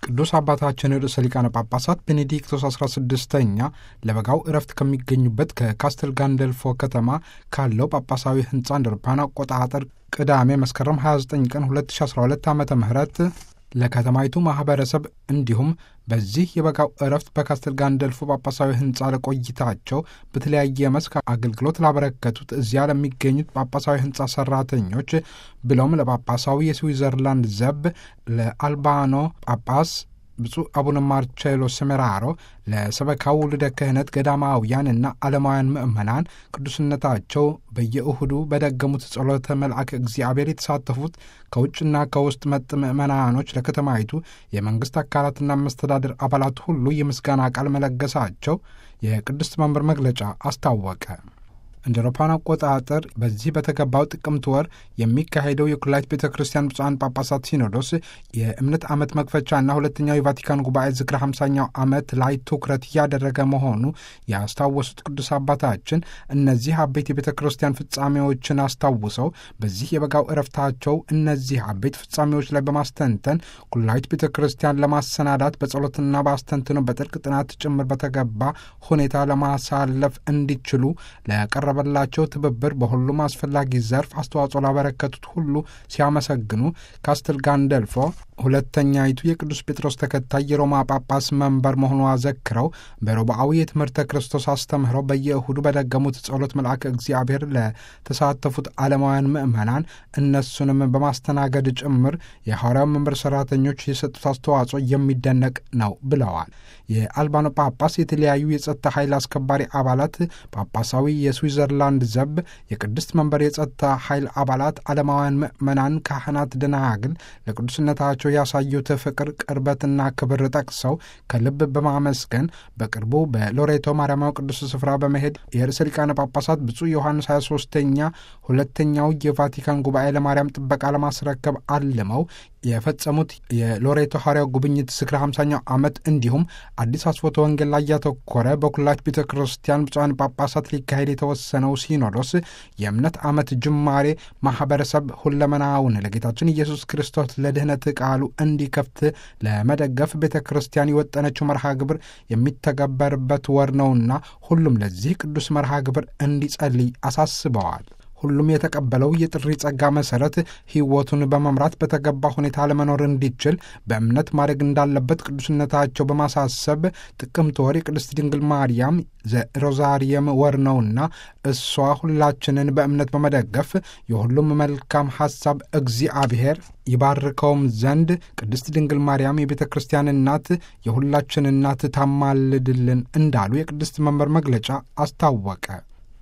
ቅዱስ አባታችን ርዕሰ ሊቃነ ጳጳሳት ቤኔዲክቶስ 16ኛ ለበጋው እረፍት ከሚገኙበት ከካስትል ጋንደልፎ ከተማ ካለው ጳጳሳዊ ሕንፃ እንደ አውሮፓውያን አቆጣጠር ቅዳሜ መስከረም 29 ቀን 2012 ዓ ም ለከተማይቱ ማኅበረሰብ እንዲሁም በዚህ የበጋው እረፍት በካስትል ጋንደልፎ ጳጳሳዊ ሕንፃ ለቆይታቸው በተለያየ መስክ አገልግሎት ላበረከቱት እዚያ ለሚገኙት ጳጳሳዊ ሕንፃ ሠራተኞች ብለውም ለጳጳሳዊ የስዊዘርላንድ ዘብ ለአልባኖ ጳጳስ ብፁዕ አቡነ ማርቼሎ ሰሜራሮ ለሰበካው ውልደ ክህነት ገዳማውያንና ዓለማውያን ምዕመናን ቅዱስነታቸው በየእሁዱ በደገሙት ጸሎተ መልአክ እግዚአብሔር የተሳተፉት ከውጭና ከውስጥ መጥ ምዕመናኖች ለከተማይቱ የመንግሥት አካላትና መስተዳድር አባላት ሁሉ የምስጋና ቃል መለገሳቸው የቅድስት መንበር መግለጫ አስታወቀ። እንደ አውሮፓውያን አቆጣጠር በዚህ በተገባው ጥቅምት ወር የሚካሄደው የኩላሊት ቤተ ክርስቲያን ብፁዓን ጳጳሳት ሲኖዶስ የእምነት ዓመት መክፈቻና ሁለተኛው የቫቲካን ጉባኤ ዝክረ ሃምሳኛው ዓመት ላይ ትኩረት እያደረገ መሆኑ ያስታወሱት ቅዱስ አባታችን እነዚህ አበይት የቤተ ክርስቲያን ፍጻሜዎችን አስታውሰው በዚህ የበጋው እረፍታቸው እነዚህ አበይት ፍጻሜዎች ላይ በማስተንተን ኩላሊት ቤተ ክርስቲያን ለማሰናዳት በጸሎትና በአስተንትኖ በጥልቅ ጥናት ጭምር በተገባ ሁኔታ ለማሳለፍ እንዲችሉ ለቀረ በላቸው ትብብር በሁሉም አስፈላጊ ዘርፍ አስተዋጽኦ ላበረከቱት ሁሉ ሲያመሰግኑ ካስትል ጋንደልፎ ሁለተኛይቱ የቅዱስ ጴጥሮስ ተከታይ የሮማ ጳጳስ መንበር መሆኗ ዘክረው በሮብዓዊ የትምህርተ ክርስቶስ አስተምህረው በየእሁዱ በደገሙት ጸሎት መልአክ እግዚአብሔር ለተሳተፉት ዓለማውያን ምዕመናን እነሱንም በማስተናገድ ጭምር የሐዋርያው መንበር ሠራተኞች የሰጡት አስተዋጽኦ የሚደነቅ ነው ብለዋል። የአልባኖ ጳጳስ የተለያዩ የጸጥታ ኃይል አስከባሪ አባላት፣ ጳጳሳዊ የስዊዘርላንድ ዘብ፣ የቅድስት መንበር የጸጥታ ኃይል አባላት፣ ዓለማውያን ምዕመናን፣ ካህናት፣ ደናግል ለቅዱስነታቸው ያሳዩት ፍቅር ቅርበትና ክብር ጠቅሰው ከልብ በማመስገን በቅርቡ በሎሬቶ ማርያማዊ ቅዱስ ስፍራ በመሄድ የርዕሰ ሊቃነ ጳጳሳት ብፁዕ ዮሐንስ 23ኛ ሁለተኛው የቫቲካን ጉባኤ ለማርያም ጥበቃ ለማስረከብ አልመው የፈጸሙት የሎሬቶ ሐዋርያው ጉብኝት ዝክረ ሃምሳኛው ዓመት እንዲሁም አዲስ አስፎተ ወንጌል ላይ ያተኮረ በኩላሊት ቤተ ክርስቲያን ብፁዓን ጳጳሳት ሊካሄድ የተወሰነው ሲኖዶስ የእምነት ዓመት ጅማሬ ማኅበረሰብ ሁለመናውን ለጌታችን ኢየሱስ ክርስቶስ ለድኅነት ቃሉ እንዲከፍት ለመደገፍ ቤተ ክርስቲያን የወጠነችው መርሃ ግብር የሚተገበርበት ወር ነውና ሁሉም ለዚህ ቅዱስ መርሃ ግብር እንዲጸልይ አሳስበዋል። ሁሉም የተቀበለው የጥሪ ጸጋ መሠረት ሕይወቱን በመምራት በተገባ ሁኔታ ለመኖር እንዲችል በእምነት ማድረግ እንዳለበት ቅዱስነታቸው በማሳሰብ ጥቅምት ወር የቅድስት ድንግል ማርያም ዘሮዛሪየም ወር ነውና እሷ ሁላችንን በእምነት በመደገፍ የሁሉም መልካም ሐሳብ እግዚአብሔር ይባርከውም ዘንድ ቅድስት ድንግል ማርያም የቤተ ክርስቲያን እናት የሁላችን እናት ታማልድልን እንዳሉ የቅድስት መንበር መግለጫ አስታወቀ።